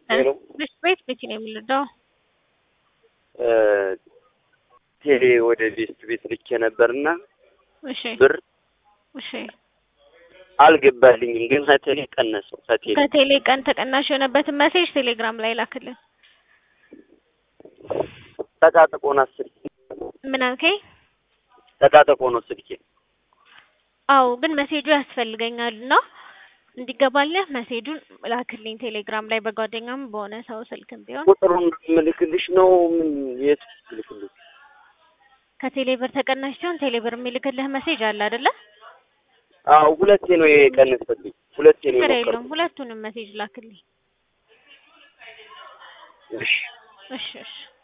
ሄሎ ቤት ቤት ቤት ነው የምንረዳው። ቴሌ ወደ ቤስት ቤት ልኬ ነበርና እሺ ብር እሺ አልገባልኝም፣ ግን ከቴሌ ቀነሰው። ከቴሌ ከቴሌ ቀን ተቀናሽ የሆነበትን መሴጅ ቴሌግራም ላይ ላክልን። ጠቃጥቆ ነው ስልኬ፣ ምን አልከኝ? ጠቃጥቆ ነው ስልኬ። አዎ ግን መሴጁ ያስፈልገኛል እና እንዲገባልህ መሴጁን ላክልኝ ቴሌግራም ላይ በጓደኛም በሆነ ሰው ስልክም ቢሆን ቁጥሩን ምልክልሽ ነው ምን የት ምልክልሽ? ከቴሌ ብር ተቀናሽ ሲሆን ቴሌ ብር የሚልክልህ መሴጅ አለ አይደለ? አዎ ሁለቴ ነው የቀነሰልኝ፣ ሁለቴ ነው ችግር የሞከርኩት። የለውም ሁለቱንም መሴጅ ላክልኝ። እሺ እሺ እሺ